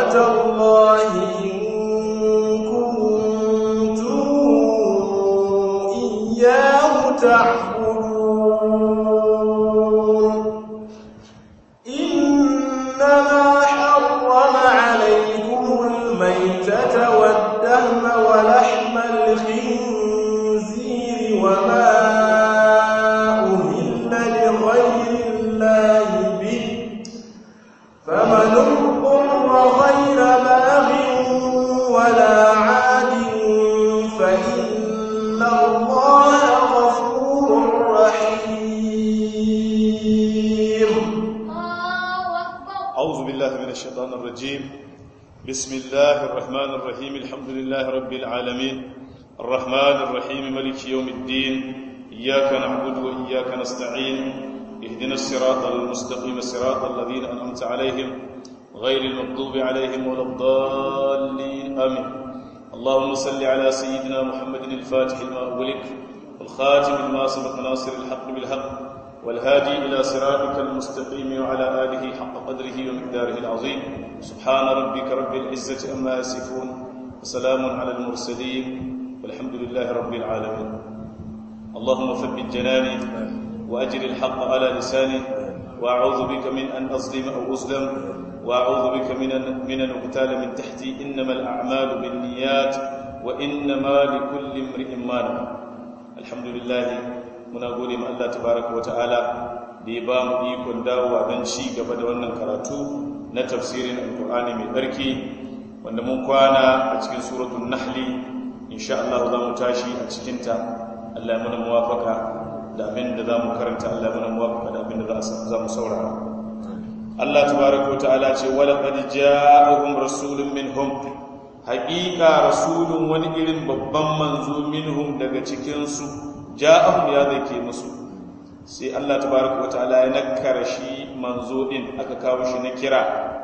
نعمة الله إن كنتم إياه تعبدون إنما حرم عليكم الميتة والدم ولحم الخنزير وما أهل لغير الله به فمن اضطر غير باغ ولا عاد فإن الله غفور رحيم أعوذ بالله من الشيطان الرجيم بسم الله الرحمن الرحيم الحمد لله رب العالمين الرحمن الرحيم ملك يوم الدين إياك نعبد وإياك نستعين اهدنا الصراط المستقيم صراط الذين أنعمت عليهم غير المغضوب عليهم ولا الضالين آمين اللهم صل على سيدنا محمد الفاتح لما أغلق والخاتم لما سبق ناصر الحق بالحق والهادي إلى صراطك المستقيم وعلى آله حق قدره ومقداره العظيم سبحان ربك رب العزة أما يصفون وسلام على المرسلين والحمد لله رب العالمين اللهم ثبت جناني وأجر الحق على لساني وأعوذ بك من أن أظلم أو أظلم وأعوذ بك من أن, من أن أغتال من تحتي إنما الأعمال بالنيات وإنما لكل امرئ ما نوى الحمد لله muna gode ma Allah tabaraka wata'ala da ya ba mu ikon dawowa don ci gaba da wannan karatu na tafsirin alkur'ani mai tsarki wanda mun kwana a cikin suratul nahli insha Allah za mu tashi a cikinta Allah ya muna muwafaka da abin da za mu karanta Allah ya muna muwafaka da abin da za mu saurara Allah tabaraka wata'ala ce wala qad ja'ahum rasulun minhum haqiqa rasulun wani irin babban manzo minhum daga cikin su ja'ahum ya zake musu sai Allah tabaraka wataala ya nakkara shi manzo din aka kawo shi na kira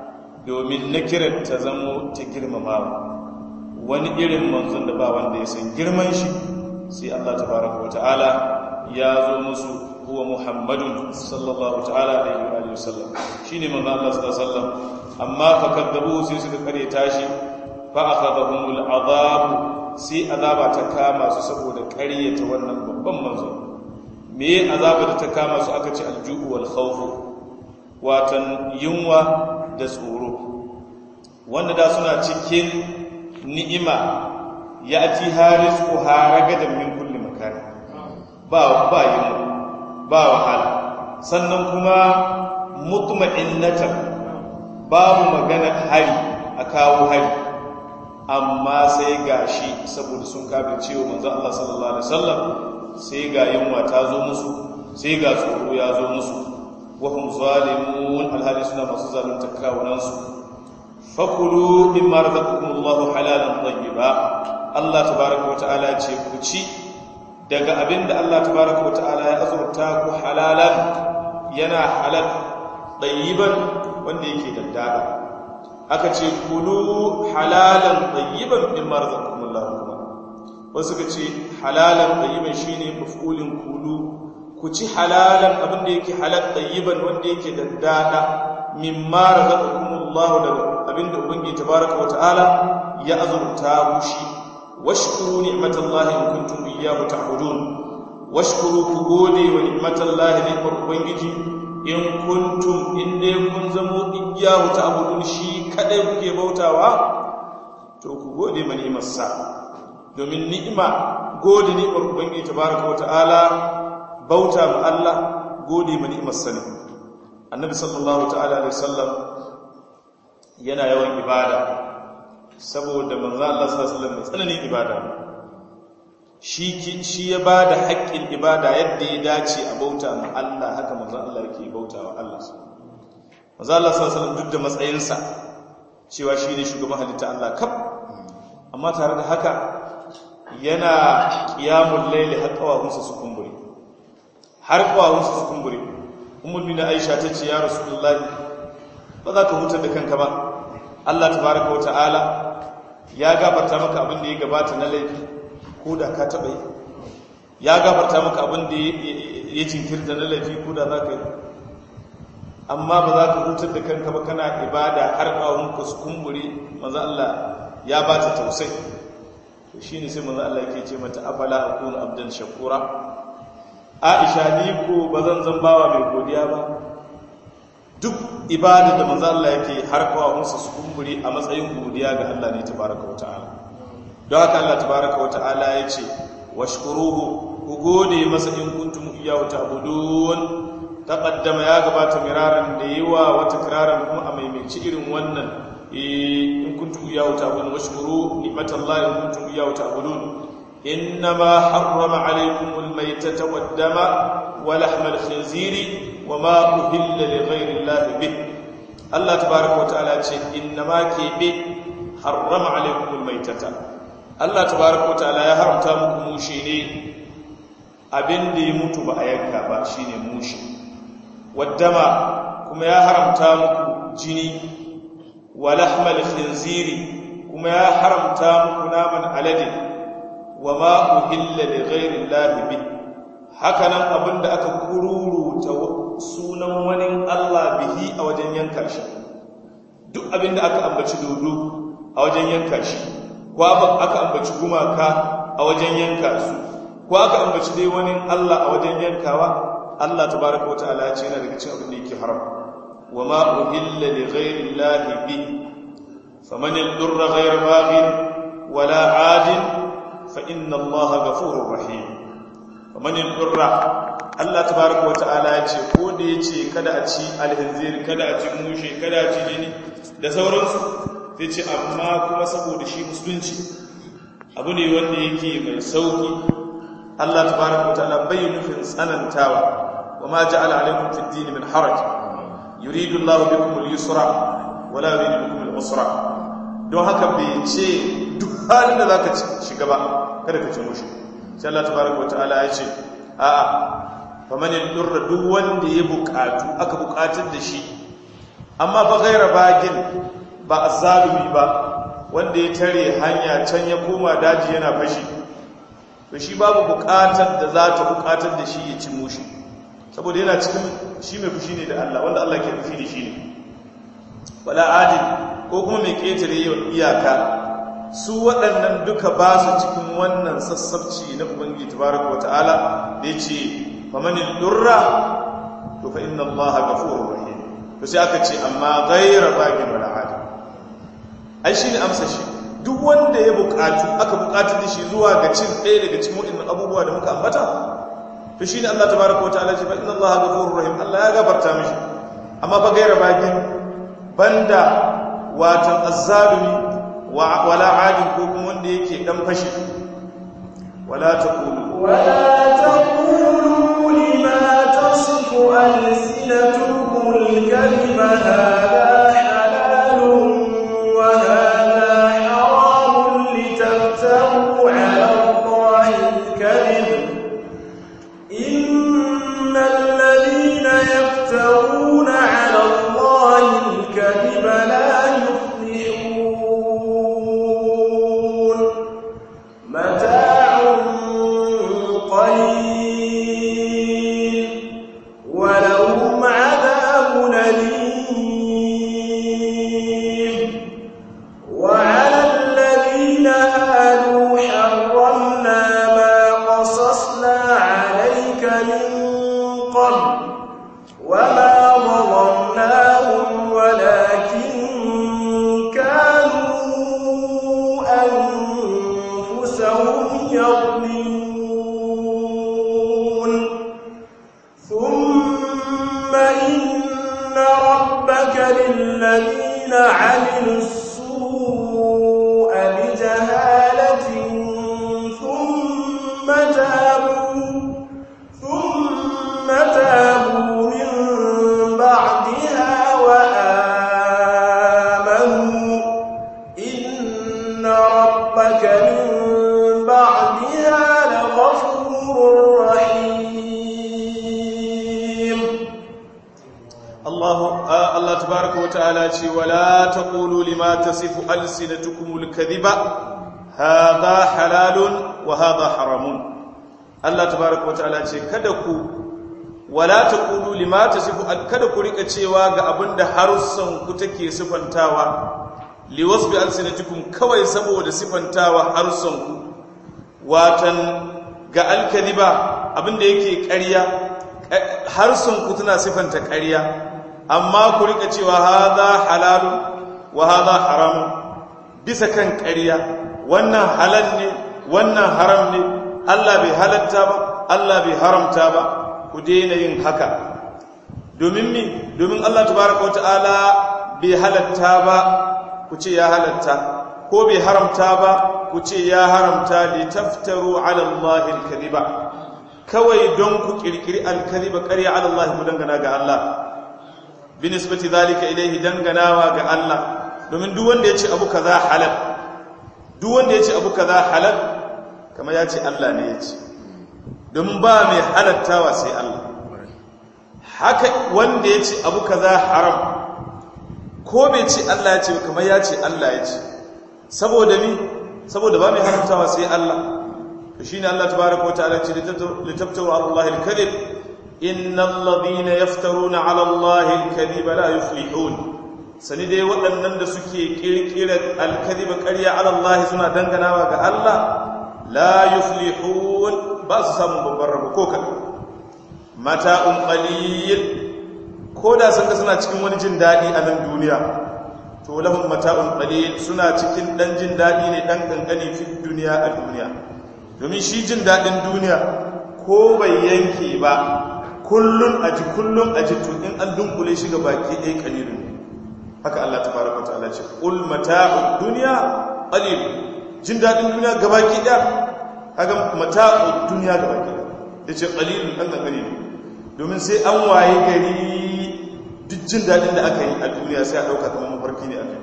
domin na kiran ta zamo ta girmamawa wani irin manzon da ba wanda ya san girman shi sai Allah tabaraka wataala ya zo musu huwa muhammadun sallallahu ta'ala alaihi wa sallam shine manzo Allah sallallahu alaihi wasallam amma fa kadzabu sai suka kare tashi fa akhadhahumul adhab sai azaba ta kama su saboda ƙaryata wannan babban manzo me azaba da ta kama su aka ce alju'u wal khawfu watan yunwa da tsoro wanda da suna cikin ni'ima ya ati harisku haragadan min kulli makani ba ba yunwa ba wahala sannan kuma mutma'innatan babu magana hari a kawo hari amma sai ga shi saboda sun kafin cewa manzan Allah sallallahu Alaihi wasallam sai ga yunwa ta zo musu sai ga tsoro ya zo musu wahum zalimun alhali suna masu zalunta kawunansu fakulu in ma razaqakumullahu halalan tayyiba Allah tabaaraka wa ta'ala ce ku ci daga abinda Allah tabaaraka wa ta'ala ya azurta ku halalan yana halal tayyiban wanda yake daddada aka ce kulu halalan tayyiban mimma razaqakumullahu kuma wasu ka ce halalan tayyiban shine maf'ulin kulu ku ci halalan abin da yake halal tayyiban wanda yake daddada mimma razaqakumullahu daga abin da ubangi tabaraka wa ta'ala ya azurta ku shi washkuru ni'matallahi in kuntum iyyahu ta'budun washkuru ku gode wa ni'matallahi ne ubangiji in kuntum in dai kun zamo igiyahu ta'budun shi kadai kuke bautawa to ku gode ma ni'imarsa domin ni'ima gode ni'imar ubangiji tabaraka wa ta'ala bauta ma Allah gode ma ni'imarsa ne annabi sallallahu ta'ala alaihi wasallam yana yawan ibada saboda manzo Allah sallallahu alaihi wasallam mai tsananin ibada shi shi ya bada haƙƙin ibada yadda ya dace a bauta ma Allah haka manzo Allah yake bauta wa Allah manzo Allah sallallahu alaihi wasallam duk da matsayinsa cewa shi ne shugaban halitta Allah kaf amma tare da haka yana qiyamul layli har kawahunsa su kumbure har kawahunsa su kumbure ummul mina Aisha tace ya rasulullahi ba za ka hutar da kanka ba Allah tabaaraka wa ta'ala ya gafarta maka abin da ya gabata na laifi ko da ka taɓa yi ya gafarta maka abin da ya jinkirta na laifi ko da za ka yi amma ba za ka hutar da kanka ba kana ibada har ƙawunka su kumbure maza Allah ya ba ta tausai shi ne sai maza Allah ke ce mata afala akunu abdan shakura aisha ni ko ba zan zan bawa mai godiya ba duk ibada da maza Allah yake har ƙawunsa su kumbure a matsayin godiya ga Allah ne tabaraka wa ta'ala don haka Allah tabaraka wa ta'ala ya ce washkuruhu ku gode masa in kuntum iyyahu ta'budun taqaddama ya gabata miraran da yawa wata kiraran kuma a maimaici irin wannan in kuntum iyyahu ta'budun washkuru ni'matallahi in kuntum iyyahu ta'budun innama harrama alaykumul maytata wad-dama wa lahmal khinziri wa ma uhilla li ghayri llahi bih Allah tabaaraka wa ta'ala ce innama kebe harrama alaykumul maytata Allah tabaaraka wa ta'ala ya haramta muku mushi ne abin da ya mutu ba a yanka ba shine mushi waddama kuma ya haramta muku jini wa lahmal khinziri kuma ya haramta muku naman alade wa ma uhilla li ghairi llahi bi hakanan abinda aka kururuta sunan wani Allah bihi a wajen yanka shi duk abinda aka ambaci dodo a wajen yanka shi ko aka ambaci gumaka a wajen yanka su ko aka ambaci dai wani Allah a wajen yankawa Allah tabaraka wataala ya ce yana daga cikin abin da yake haram wa ma uhilla li ghayri llahi bi faman yadurra ghayra baghin wala adin fa inna Allaha ghafurur rahim faman yadurra Allah tabaraka wataala ya ce ko da yace kada a ci alhinzir kada a ci mushe kada a ci jini da sauransu sai ce amma kuma saboda shi musulunci abu ne wanda yake mai sauki Allah tabaraka wa ta'ala bai nufin tsanantawa wa ma ja'ala alaykum fid din min haraj yuridu Allahu bikum al-yusra wa la yuridu bikum al-usra don haka bai ce duk halin da zaka shiga ba kada ka ci mushi sai Allah tabaraka wa ta'ala ya ce a'a faman yadurra duk wanda ya bukatu aka bukatar da shi amma fa ghaira bagin ba azzalumi ba wanda ya tare hanya can ya koma daji yana fashi to shi babu bukatar da za ta bukatar da shi ya ci mushi saboda yana cikin shi mai fushi ne da Allah wanda Allah ke fushi da shi ne wala adil ko kuma mai ketare iyaka su waɗannan duka ba su cikin wannan sassabci na ubangiji tabaraka wata'ala da yace famanil durra to fa inna Allah ghafurur rahim to sai aka ce amma ghayra bagin wala adil ai shine amsa shi duk wanda ya bukatu aka bukatu da shi zuwa ga cin ɗaya daga cikin waɗannan abubuwa da muka ambata to shine Allah tabaraka wa ta'ala ce fa inna Allah ghafurur rahim Allah ya gafarta mishi amma fa gaira bagin banda watan azzalumi wa wala adin ko kuma wanda yake dan fashi wala taqulu ولا تقولوا لما تصف ألسنتكم الكذب هذا حلال وهذا حرام لتفتروا على الله الكذب إن الذين يفترون على الله الكذب لا يفلحون متاع قليل ولهم عذاب أليم وعلى الذين هادوا حرمنا ما قصصنا عليك من قبل وما ظلمناهم ولكن كانوا أنفسهم يظلمون ثم إن ربك للذين عملوا السوء بجهالة ثم تابوا ثم تابوا من بعدها وآمنوا إن ربك من بعدها لغفور رحيم الله آه الله تبارك وتعالى ce wala taqulu lima tasifu alsinatukumul kadhiba hadha halalun wa hadha haramun Allah tabaraka wa ta'ala ce kada ku wala taqulu lima tasifu kada ku rika cewa ga abinda harussan ku take sifantawa liwasbi alsinatikum kawai saboda sifantawa harussan ku watan ga alkaliba abinda yake ƙarya harsun ku tana sifanta ƙarya amma ku rika cewa hadha halalun wa hadha haramun bisa kan ƙarya wannan halal ne wannan haram ne Allah bai halatta ba Allah bai haramta ba ku daina yin haka domin mi domin Allah tabaraka wa ta'ala bai halatta ba ku ce ya halatta ko bai haramta ba ku ce ya haramta li taftaru ala Allah al-kadhiba kawai don ku kirkiri al-kadhiba ƙarya ala Allah ku dangana ga Allah binisbati zalika ilayhi danganawa ga Allah domin duk wanda ya ce abu kaza halal duk wanda ya ce abu kaza halal kamar ya ce Allah ne ya ce domin ba mai halattawa sai Allah haka wanda ya ce abu kaza haram ko bai ce Allah ya ce kamar ya ce Allah ya ce saboda mi saboda ba mai haramtawa sai Allah to shine Allah tabaaraka wa ta'ala ce litaftaru ala Allah al-kadhib innal ladina yaftaruna ala Allah al-kadhib la yuflihun sani dai waɗannan da suke kirkira al-kadhib ƙarya ala Allah suna danganawa ga Allah la yuflihun ba su samu babban rabo ko kaɗan mata'un qalil ko da sun ga suna cikin wani jin daɗi a nan duniya to lahum mata'un qalil suna cikin dan jin daɗi ne dan kankani fi duniya a duniya domin shi jin daɗin duniya ko bai yanke ba kullun aji kullun aji to in an dunkule shi ga baki ɗaya qalilun haka Allah tabaraka ta'ala ce qul mata'ud dunya qalil jin daɗin duniya gabaki ɗaya kaga mata'ud dunya gabaki ɗaya yace qalilun dan kankani ne domin sai an waye gari duk jin daɗin da aka yi a duniya sai a ɗauka kamar mafarki ne aka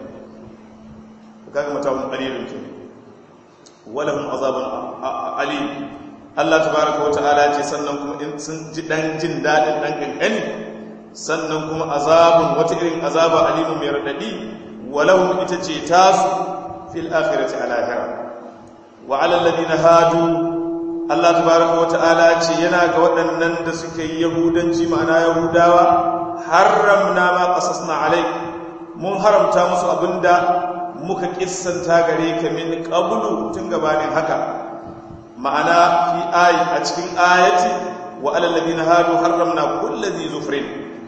yi kaga mata'un qalilun ke walahum azabun alim Allah tabaaraka wa ta'ala ce sannan kuma in sun ji dan jin daɗin dan kankani sannan kuma azabun wata irin azaba alimu mai radadi walahum ita ce tasu fil akhirati alahira wa ala alladhina hadu Allah tabaraka wata'ala ce yana ga waɗannan da suke yi yahudanci ma'ana yahudawa haramna ma qasasna alaik mun haramta musu abinda muka kissanta gare ka min qablu tun gabanin haka ma'ana fi ayi a cikin ayati wa alal ladina hadu haramna kulli dhi zufrin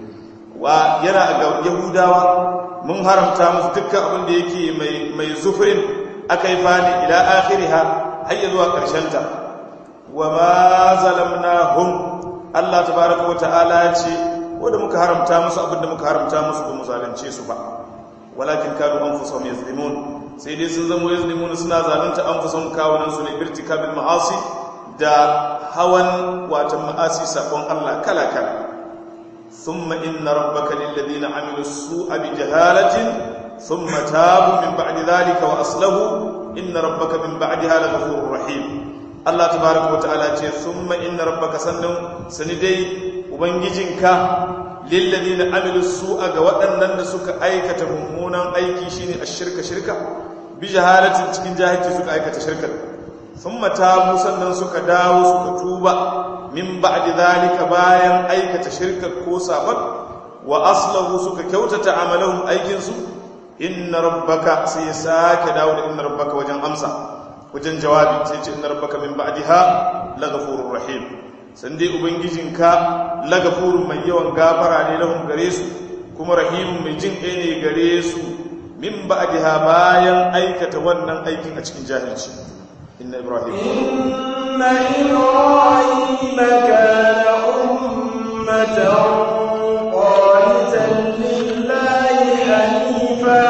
wa yana ga yahudawa mun haramta musu dukkan abin da yake mai mai zufrin akai fani ila akhiriha har zuwa karshen ta wa ma zalamnahum Allah tabaaraka wa ta'ala ce wanda muka haramta musu abinda muka haramta musu ba mu zalunce su ba walakin kanu anfusuhum yazlimun sai dai sun zama yazlimun suna zalunta anfusuhum kawunan su ne irtikabil ma'asi da hawan watan ma'asi sabon Allah kala kala thumma inna rabbaka lil ladina amilu su'a bi jahalatin thumma tabu min ba'di dhalika wa aslahu inna rabbaka min ba'daha laghafurur rahim Allah tabaraka wata'ala ce thumma inna rabbaka sannan sani dai ubangijinka lilladheena amilu su'a ga waɗannan da suka aikata mummunan aiki shine ashirka shirka bi jahalatin cikin jahilci suka aikata shirka thumma tabu sannan suka dawo suka tuba min ba'di zalika bayan aikata shirka ko sabat wa aslahu suka kyautata amalahum aikin su inna rabbaka sai sake dawo da inna rabbaka wajen amsa wajen jawabi sai ce inna rabbaka min ba'daha laghafurur rahim san dai ubangijinka laghafurun mai yawan gafara ne lahum gare su kuma rahimun mai jin kai ne gare su min ba'daha bayan aikata wannan aikin a cikin jahilci inna ibrahim inna ibrahim kana ummatan qanitan lillahi hanifa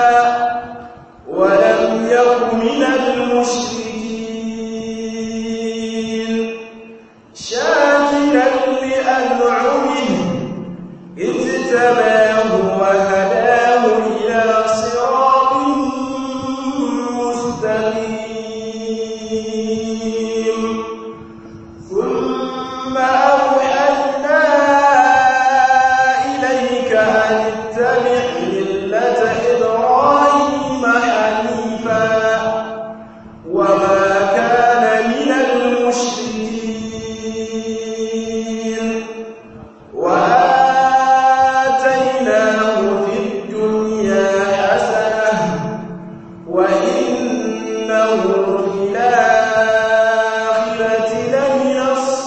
wa lam yakun minal mushrikin شاكرا لأنعمه اجتباه وهداه إلى صراط مستقيم ثم أوحينا إليك أن اتبع ملة إبراهيم حنيفا وما وإنه في الآخرة لمن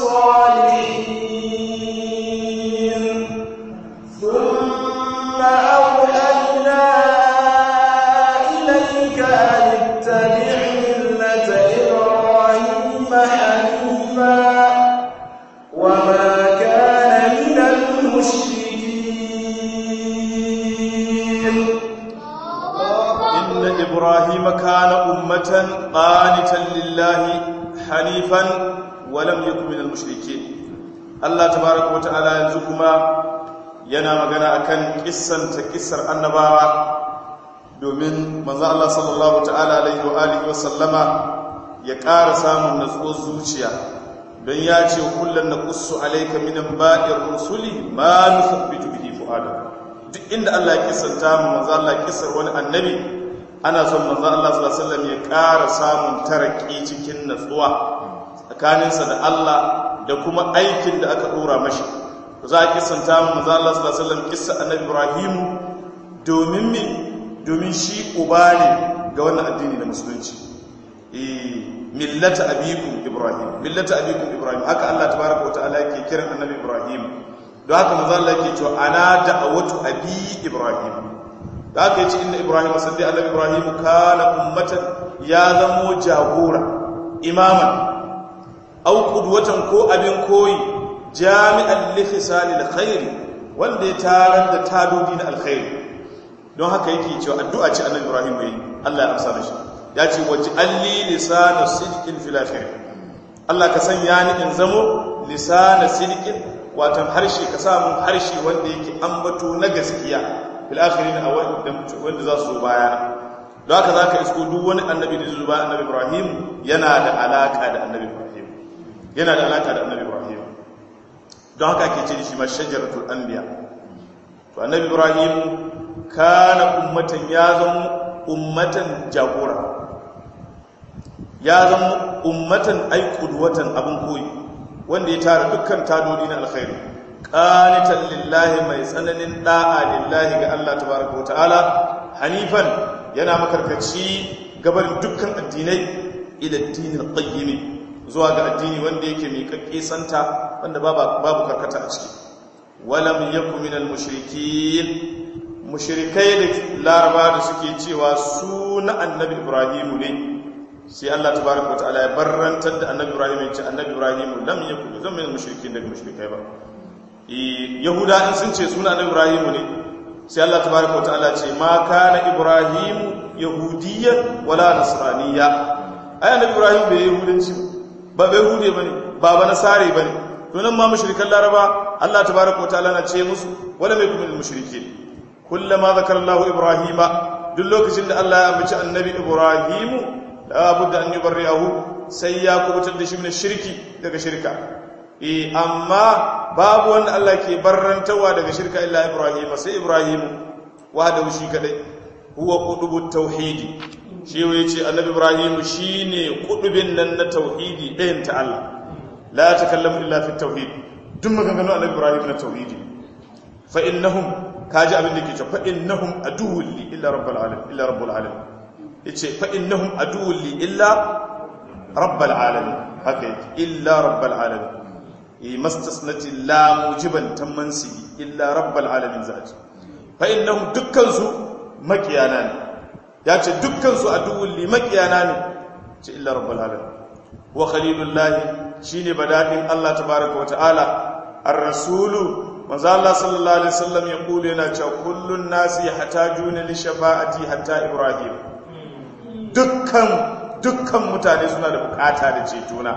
الصالحين ثم أوحينا إليك أن اتبع ملة إبراهيم حنيفا وما كان من المشركين إن إبراهيم كان أمة قانتا لله حنيفا ولم يكن من المشركين الله تبارك وتعالى ينزكما yana magana akan kissanta kissar annabawa domin manzo Allah sallallahu ta'ala alaihi wa alihi wa sallama ya ƙara samun natsuwar zuciya don ya ce kullun naqussu alayka min ba'ir rusuli ma nusabbitu bihi fu'adak duk inda Allah ya kissanta mu manzo Allah kissar wani annabi ana son manzo Allah sallallahu alaihi wasallam ya ƙara samun taraki cikin natsuwa tsakaninsa da Allah da kuma aikin da aka dora mashi za a kissanta mu manzo Allah sallallahu alaihi wasallam kissa annabi Ibrahim domin me domin shi uba ne ga wannan addini na musulunci eh millata abikum Ibrahim millata abikum Ibrahim haka Allah tabaaraka wa ta'ala yake kiran annabi Ibrahim don haka manzo Allah yake cewa ana da'awatu abi Ibrahim da aka yi ci inda ibrahim sandi annabi ibrahim kana ummatan ya zamo jagora imaman au qudwatan ko abin koyi jami'an li khisalil khairi wanda ya tarar da tadodi na alkhairi don haka yake cewa addu'a ce annabi ibrahim yayi Allah ya amsa mishi ya ce waje alli lisana sidqin fil akhir Allah ka sanya ni in zamo lisana sidqin watan harshe ka samu harshe wanda yake ambato na gaskiya fil akhirin a wanda za su zo baya don haka za ka isko duk wani annabi da zuba annabi ibrahim yana da alaka da annabi ibrahim yana da alaka da annabi ibrahim don haka ake ce shi ma shajaratul anbiya to annabi ibrahim kana ummatan ya zama ummatan jagora ya zama ummatan ay qudwatan abin koyi wanda ya tara dukkan tadodi na alkhairi qanitan lillahi mai tsananin da'a lillahi ga Allah tabaaraka wa ta'ala hanifan yana makarkaci gabarin dukkan addinai ila addinil qayyim zuwa ga addini wanda yake mai kakke santa wanda babu karkata a ciki walam yakun minal mushrikin mushrikai da laraba da suke cewa su na annabi ibrahimu ne sai Allah tabaraka wataala ya barrantar da annabi ibrahim ya ce annabi ibrahim lam yakun zan min mushrikin daga mushrikai ba yahuda in sun ce suna annabi ibrahim ne sai Allah tabaraka wataala ce ma kana ibrahim yahudiyyan wala nasraniyya ai annabi ibrahim bai yahudanci ba bai yahude bane ba ba nasare bane to nan ma mushrikan laraba Allah tabaraka wataala na ce musu wala mai kuma mushrikin kullama zakara Allah ibrahima duk lokacin da Allah ya ambaci annabi ibrahimu labudda an yubarri'ahu sai ya kubutar da shi min shirki daga shirka eh amma babu wanda Allah ke barrantawa daga shirka illa Ibrahim sai Ibrahim wahda shi kadai huwa qudubut tauhidi shi yace annabi Ibrahim shine kudubin nan na tauhidi ɗayan ta Allah la takallamu illa fi tauhid duk maganganun annabi Ibrahim na tauhidi fa innahum kaji abin da ke cewa fa innahum aduwwul li illa rabbil alamin illa rabbul alamin yace fa innahum aduwwun li illa rabbal alamin haka yake illa rabbal alamin yi mastasnati la mujiban tamansi illa rabbal alamin zaji fa innahum dukkan su makiyana ne yace dukkan su aduwwun li makiyana ne ce illa rabbal alamin wa khalilullah shine badadin Allah tabaaraka wa ta'ala ar-rasulu manzo Allah sallallahu alaihi wasallam ya kula yana cewa kullun nasi yatajuna li shafa'ati hatta ibrahim dukkan dukkan mutane suna da bukata da cetona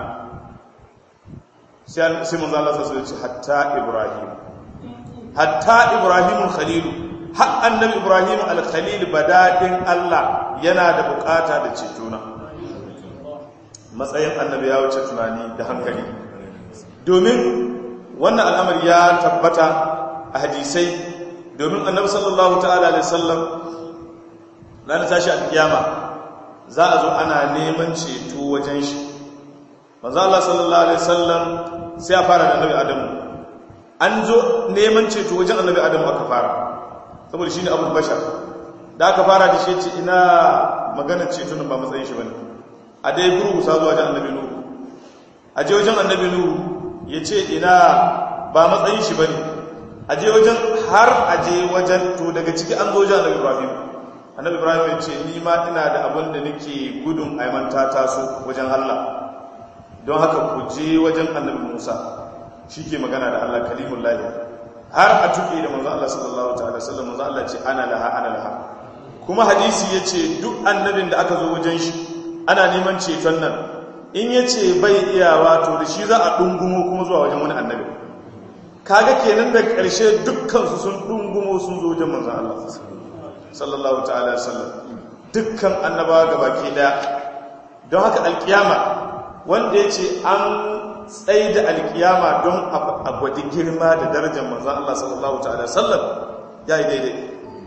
sai manzo Allah sai ce hatta Ibrahim hatta Ibrahim al-Khalil har annabi Ibrahim al-Khalil badadin Allah yana da bukata da cetona matsayin annabi ya wuce tunani da hankali domin wannan al'amari ya tabbata a hadisai domin annabi sallallahu ta'ala alaihi wasallam ranar tashi al-kiyama za a zo ana neman ceto wajen shi manzo Allah sallallahu alaihi wasallam sai a fara da annabi Adamu an zo neman ceto wajen annabi Adamu aka fara saboda shine abul bashar da aka fara da shi ce ina maganar ceton ba matsayin shi bane a dai gurgusa zuwa wajen annabi nuhu a je wajen annabi nuhu ya ce ina ba matsayin shi bane a je wajen har a je wajen to daga ciki an zo wajen annabi ibrahim annabi ibrahim ya ce ni ma ina da abin da nake gudun aimanta taso wajen allah don haka ku je wajen annabi musa shi ke magana da allah kalimun lahi har a tuke da manzo allah sallallahu ta'ala sallam manzo allah ce ana laha ana laha kuma hadisi ya ce duk annabin da aka zo wajen shi ana neman ceton nan in ya ce bai iyawa to da shi za a ɗungumo kuma zuwa wajen wani annabi kaga kenan da ƙarshe dukkansu sun ɗungumo sun zo wajen manzan Allah sallallahu ta'ala sallam dukkan annabawa gabaki ɗaya don haka alkiyama wanda ya ce an tsaye da alkiyama don a gwadi girma da darajar manzan Allah sallallahu ta'ala sallam ya yi daidai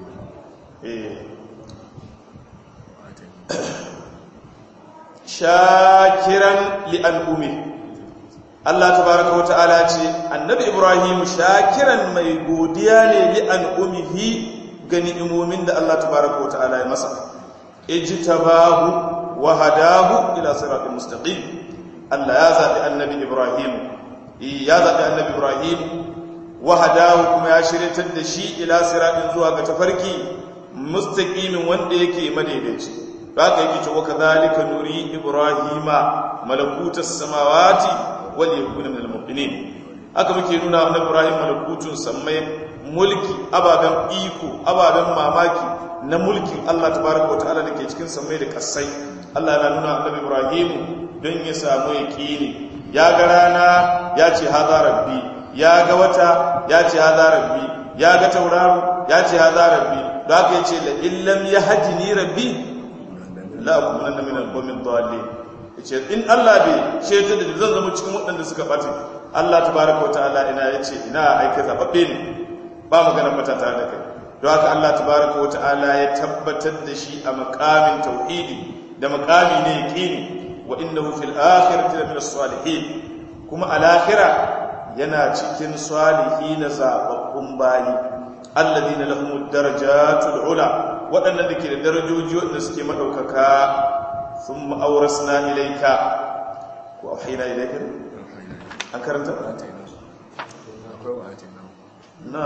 shakiran li'al'umi Allah tabaraka wa ta'ala ce annabi Ibrahim shakiran mai godiya ne li'al'umihi ga ni'imomin da Allah tabaraka wa ta'ala ya masa ijtabahu wa hadahu ila siratal mustaqim Allah ya zabi annabi Ibrahim ya zabi annabi Ibrahim wa hadahu kuma ya shiryatar da shi ila siratin zuwa ga tafarki mustaqimin wanda yake madaidaici haka yake cewa kadhalika nuri ibrahima malakutas samawati wal yakuna minal muqinin haka muke nuna annabi ibrahim malakutun sammai mulki ababen iko ababen mamaki na mulkin Allah tabaaraka wataala dake cikin sammai da kasai Allah yana nuna annabi ibrahim don ya samu yaqini ya ga rana ya ce hadha rabbi ya ga wata ya ce hadha rabbi ya ga tauraro ya ce hadha rabbi da haka yace la illam yahdini rabbi la akumanna min al-qawmi ad-dallin yace in Allah bai sheta da zan zama cikin waɗanda suka bace Allah tabaaraka wa ta'ala ina yace ina aika zababbe ne ba magana fata tare da kai don haka Allah tabaaraka wa ta'ala ya tabbatar da shi a maqamin tauhidi da maqami ne yaqini wa innahu fil akhirati la min as-salihin kuma al-akhirah yana cikin salihin zababbun bayi alladhina lahumud darajatul ula waɗannan da ke da darajoji waɗanda suke maɗaukaka sun ma'auras na ilaika ko a haina ilaika an karanta? na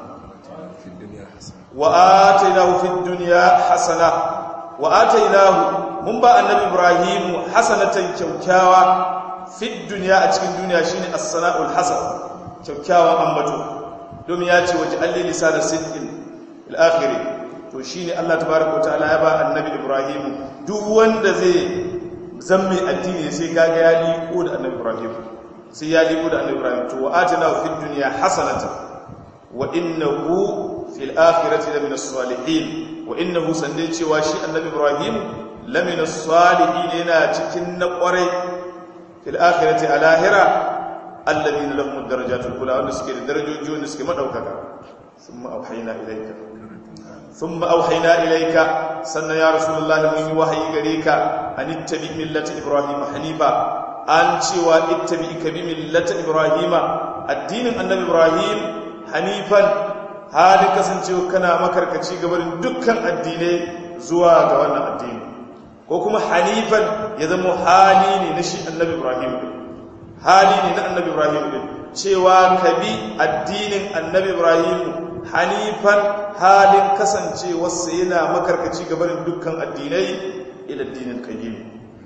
wa'ata ina hufin duniya hasana wa'ata ina mun ba annabi ibrahimu hasanatan kyaukyawa fi duniya a cikin duniya shine as-sana'ul hasan kyaukyawan ambato domin ya ce waje alli lisanar sidqin al-akhiri to shi ne Allah tabaraka ta'ala ya ba annabi Ibrahim duk wanda zai zamme addini sai kaga ya liko da annabi Ibrahim sai ya liko da annabi Ibrahim to wa atina fid dunya hasanatan wa innahu fil akhirati lamina salihin wa innahu sande cewa shi annabi Ibrahim lamina salihin yana cikin na kwarai fil akhirati alahira alladhina lahum darajatul ula wanda suke da darajoji wanda suke madaukaka thumma auhayna ilayka ثم أوحينا إليك سنة يا رسول الله من وحي غريك أن اتبع ملة إبراهيم حنيفا أنت واتبعك بملة إبراهيم الدين النبي إبراهيم حنيفا هذا كسنتي كنا مكركتي قبل دكان الدين زوا غوانا الدين وكما حنيفا يذم حالي نشي النبي إبراهيم حالي النبي إبراهيم cewa kabi addinin annabi Ibrahim hanifan halin kasance wasu yana makarkaci gabanin dukkan addinai ila addinin qayyim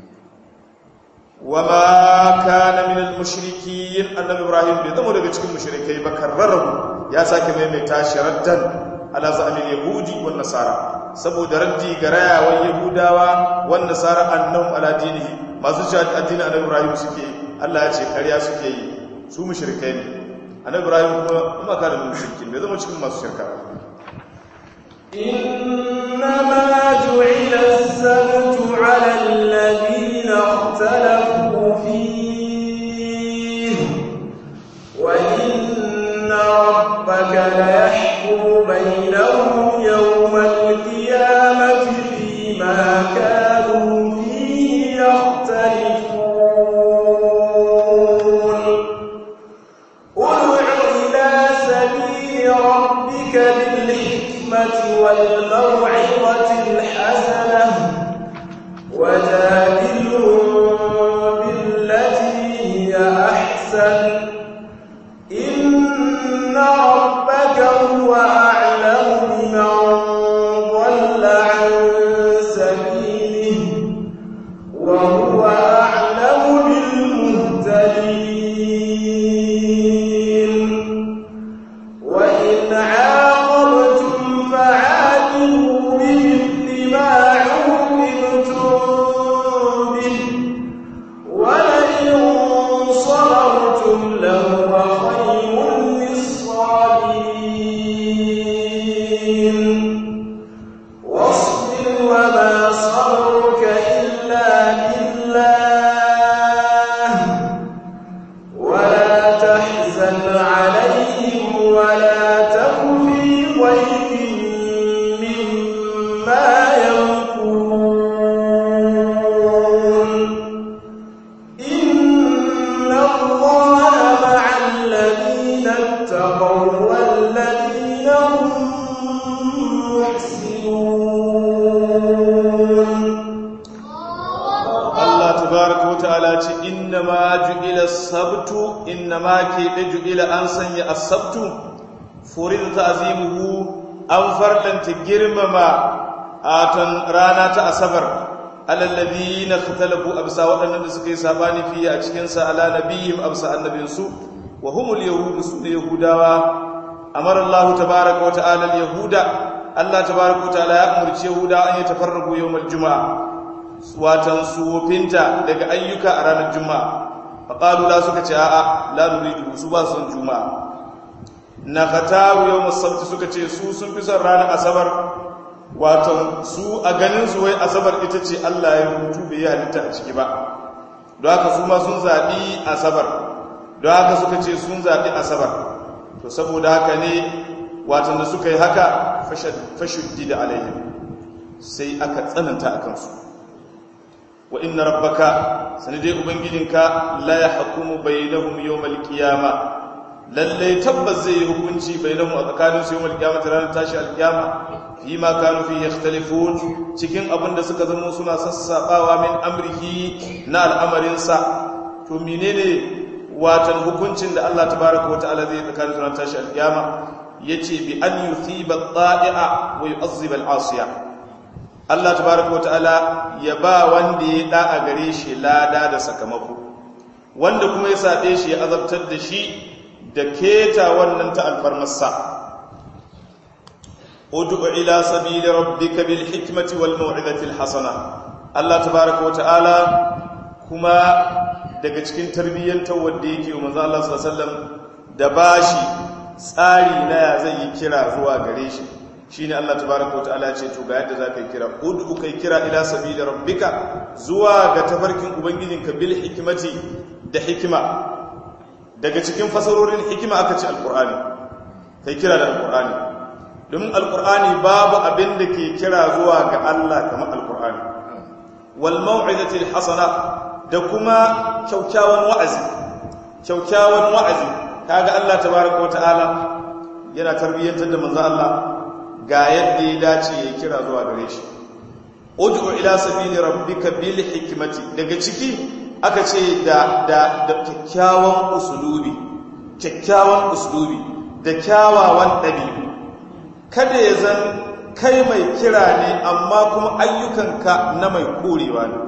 wama kana min al-mushrikin annabi ibrahim bai zama daga cikin mushrikai ba karrarahu ya sake maimaita shi raddan ala za'amil yahudi wan nasara saboda raddi ga rayawan yahudawa wan nasara annahum ala dinihi masu cewa addinin annabi ibrahim suke Allah ya ce ƙarya suke yi su mushrikai ne annabi ibrahim kuma kuma kana min mushrikin bai zama cikin masu shirka ba إنما جعل السبت على الذين اختلفوا فيه وإن ربك ليحكم بينهم يوم القيامة فيما كانوا فيه يختلفون ادع إلى سبيل ربك بالحكمة والموعظة الحسنة وجادلهم بالتي هي أحسن إن ربك هو أعلم بمن ضل عن سبيله وهو أعلم بالمهتدين وإن عاقبتم فعاقبوا بمثل ما عوقبتم به ولئن صبرتم لهو خير للصابرين واصبر وما صبرك إلا بالله ولا تحزن عليهم ولا تك في ضيق مما يمكرون إن الله مع الذين اتقوا والذين هم محسنون Allah tabaraka wa ta'ala ce inna ma ju'ila sabtu inna ma ke da ju'ila an sanya as-sabtu furid ta'zimuhu an fardanta girmama atan rana ta asabar alal ladina khatalafu absa wadannan da suka yi sabani fiye a cikin sa ala nabiyyin absa annabinsu wa humul yahud su ne yahudawa amara Allah tabaraka wa ta'ala al-yahuda Allah tabaraka wa ta'ala ya umurci yahuda an yi tafarragu yawmal juma'a watan sufinta daga ayyuka a ranar juma'a faƙalu la suka ce a'a la nuridu su ba son juma'a na fatawu yau musabti suka ce su sun fi son ranar asabar watan su a ganin su wai asabar ita ce allah ya rubutu bai yi halitta a ciki ba don haka su ma sun zaɓi asabar don haka suka ce sun zaɓi asabar to saboda haka ne watan da suka yi haka fashuddi da alaihim sai aka tsananta a kansu wa inna rabbaka sanadai ubangijinka la yahkumu bainahum yawmal qiyama lalle tabbas zai yi hukunci bainahum a tsakanin su yawmal qiyamah ranar tashi alqiyama fi ma kanu fihi yakhtalifun cikin abin da suka zama suna sassabawa min amrihi na al'amarin sa to menene watan hukuncin da Allah tabaaraka wa ta'ala zai tsakanin su ranar tashi alqiyama yace bi an yuthiba at-ta'i'a wa yu'azziba al-'asiya Allah tabaraka wata'ala ya ba wanda ya da a gare shi lada da sakamako wanda kuma ya saɓe shi ya azabtar da shi da keta wannan ta alfarmarsa ud'u ila sabili rabbika bil hikmati wal mau'izati al hasana Allah tabaraka wata'ala kuma daga cikin tarbiyyantar wanda yake wa manzo Allah sallallahu alaihi wasallam da bashi tsari na ya zai yi kira zuwa gare shi shine Allah tabaraka wa ta'ala ce to ga yadda zaka yi kira ud'u kai kira ila sabili rabbika zuwa ga tafarkin ubangijinka bil hikmati da hikima daga cikin fasarorin hikima aka ce alqur'ani kai kira da alqur'ani domin alqur'ani babu abin da ke kira zuwa ga Allah kamar alqur'ani wal mau'izati hasana da kuma kyaukyawan wa'azi kyaukyawan wa'azi kaga Allah tabaraka wa ta'ala yana tarbiyyantar da manzo Allah ga yadda ya dace ya kira zuwa gare shi ud'u ila sabili rabbika bil hikmati daga ciki aka ce da da da kyakkyawan usulubi kyakkyawan usulubi da kyawawan dabi'u kada ya zan kai mai kira ne amma kuma ayyukanka na mai korewa ne